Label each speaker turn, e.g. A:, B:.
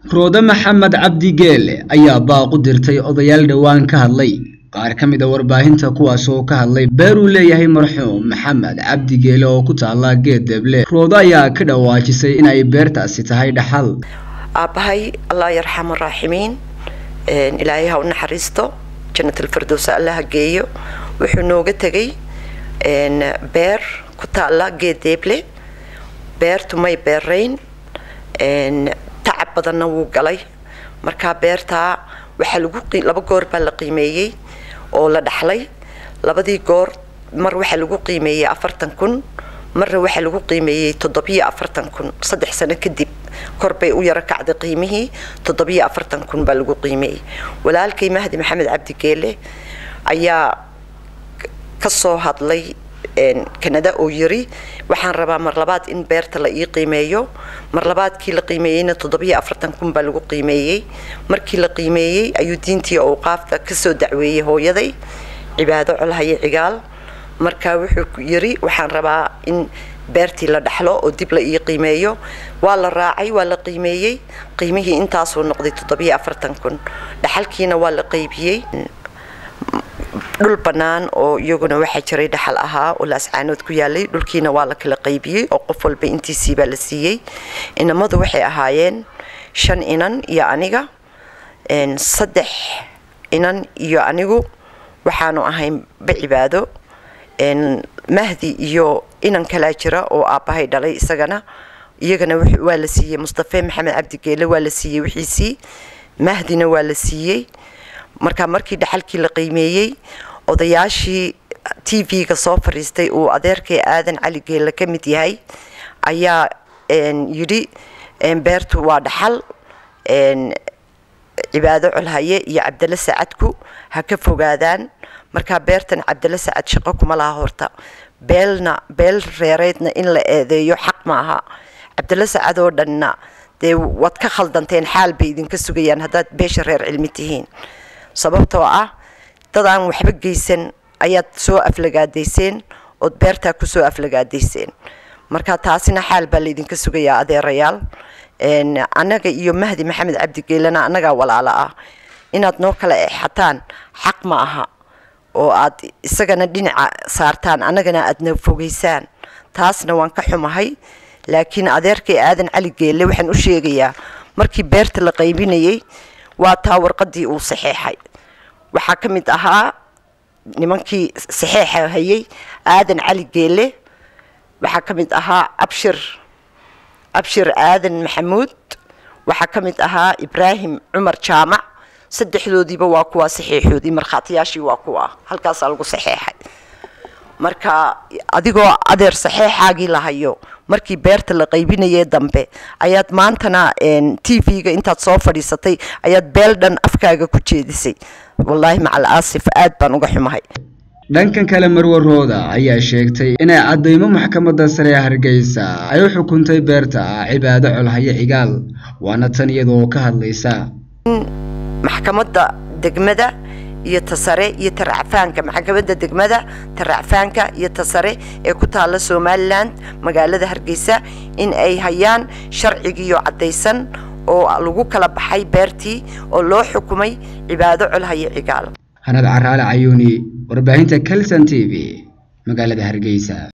A: roode maxamed cabdi geele ayaa baaq u dirtay odayaal dhowaan ka hadlay qaar ka mid a warbaahinta kuwaas oo ka hadlay beer uu leeyahay marxuum maxamed cabdi geele oo ku taala geed deble roode ayaa ka dhawaajisay in ay beertaasi tahay dhaxal
B: aabbahay allah yarxam araaximiin ilaahay ha u naxariisto jannatalfirdows allaha geeyo wuxuu nooga tegay beer ku taala geed deeble beertu may beerayn tacab badanna wuu galay markaa beertaa waxaa lagu laba goor baa la qiimeeyey oo la dhaxlay labadii goor mar waxaa lagu qiimeeyey afartan kun marna waxaa lagu qiimeeyey toddobiyo afartan kun saddex sano kadib kor bay u yaro kacday qiimihii toddobiyo afartan kun baa lagu qiimeeyey walaalkay mahdi maxamed cabdi geele ayaa ka soo hadlay kanada oo yiri waxaan rabaa mar labaad in beerta la ii qiimeeyo mar labaadkii la qiimeeyeyna toddobiyo afartan kun baa lagu qiimeeyey markii la qiimeeyey ayuu diintii owqaafta kasoo dacweeyey hooyaday cibaado colhaye cigaal markaa wuxuu yiri waxaan rabaa in beertii la dhaxlo oo dib la ii qiimeeyo waa la raacay waa la qiimeeyey qiimihii intaasuu noqday toddobiyo afartan kun dhaxalkiina waa la qaybiyey dhul bannaan oo iyaguna waxaa jiray dhaxal ahaa oo laascaanood ku yaalay dhulkiina waa la kala qaybiyey oo qof walba intiisii baa la siiyey inamadu waxay ahaayeen shan inan iyo aniga saddex inan iyo anigu waxaanu ahayn bacibaado mahdi iyo inan kalaa jira oo aabbahay dhalay isagana iyagana waa la siiyey mustafe maxamed cabdigeele waa la siiyey wixiisii mahdina waa la siiyey markaa markii dhaxalkii la qiimeeyey odayaashii t v-ga soo fadhiistay uu adeerkay aadan cali geelle ka mid yahay ayaa yidhi beertu waa dhaxal cibaado colhaye iyo cabdale sacadku ha ka fogaadaan markaa beertan cabdale sacad shaqo kuma laha horta beelna beel reereedna in la eedeeyo xaq maaha cabdale sacad oo dhanna dee waad ka khaldanteen xaal bay idinka sugayaan haddaad beesha reer cilmi tihiin sababtoo ah dad aan waxba geysan ayaad soo aflagaadayseen ood beertaa kusoo aflagaadayseen marka taasina xaal baa laydinka sugayaa adeerayaal annaga iyo mahdi maxamed cabdigeelena annagaa walaalo ah inaad noo kala exataan xaq ma aha oo aad isagana dhinaca saartaan annagana aadna fogeysaan taasna waan ka xumahay laakiin adeerkay aadan cali geelle waxaan u sheegayaa markii beerta la qaybinayay waa taa warqadii uu saxeexay waxaa ka mid ahaa nimankii saxeexa hayay aadan cali geele waxaa ka mid ahaa abshir abshir aadan maxamuud waxaa ka mid ahaa ibraahim cumar jaamac saddexdoodiiba waa kuwaa saxeexoodii markhaatiyaashii waa kuwa halkaasaa lagu saxeexay marka adigoo adeer saxeexaagii la hayo markii beerta la qaybinayay dambe ayaad maantana t v-ga intaad soo fadhiisatay ayaad beel dhan afkaaga ku jeedisay wallaahi macal aasif aad baan uga xumahay
A: dhankan kale marwe rooda ayaa sheegtay inay caddaymo maxkamadda sare ee hargeysa ay u xukuntay beerta cibaado colhaye cigaal waana tan iyadoo ka hadlaysa
B: maxkamadda degmada iyo tasare iyo taracfaanka maxkamadda degmada taracfaanka iyo tasare ee ku taalla somalilan magaalada hargeysa in ay hayaan sharcigiiyo caddaysan oo lagu kala baxay beertii oo loo xukumay cibaado colhaye cigaal
A: hanad caraale cayuuni warbaahinta kelson t v magaalada hargeysa